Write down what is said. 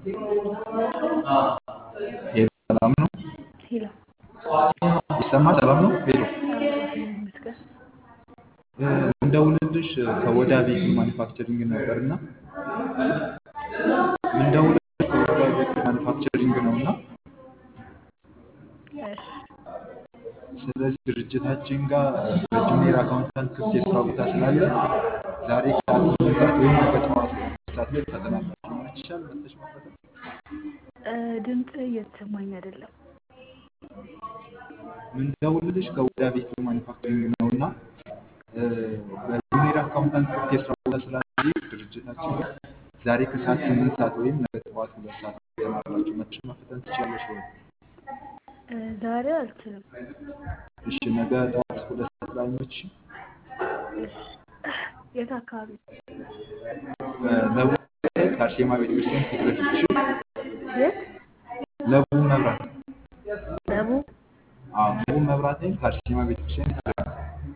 ሄሎ ሰላም ነው? ሄሎ ይሰማል? ሰላም ነው? ሄሎ ይመስገን። ምንደውልልሽ ከወዳ ቤት ማኒፋክቸሪንግ ነበር እና ምንደውልልሽ ከወዳ ቤት ማኒፋክቸሪንግ ነው እና እሺ ስለዚህ ድርጅታችን ጋር በጁኒየር አካውንታንት ክፍት የስራ ቦታ ስላለ ዛሬ ከሰዓት ስምንት ሰዓት ወይም ነገ ጠዋት ሁለት ሰዓት ላይ ፈተና አላችሁ። ይመችሻል መጥተሽ መፈተን? እ ድምፅ እየተሰማኝ አይደለም። ምንደውልልሽ ከወዳ ቤት ማኒፋክቸሪንግ ነው እና በጁኒየር አካውንታንት ክፍት የስራ ቦታ ስላለ ድርጅታችን ጋር ዛሬ ከሰዓት ስምንት ሰዓት ወይም ነገ ጠዋት ሁለት ሰዓት ፈተና አላችሁ። መጥተሽ መፈተን ትችያለሽ ወይ? እ ዛሬ አልችልም። እሺ ነገ ጠዋት ሁለት ሰዓት ላይ አይመችሽም? እሺ የት አካባቢ? ለቡ ከአርሴማ ቤተክርስቲያን ፊት ለፊት እሺ። የት? ለቡ መብራት ደቡብ? አዎ ለቡ መብራት ላይ ከአርሴማ ቤተክርስቲያን ፊት ለፊት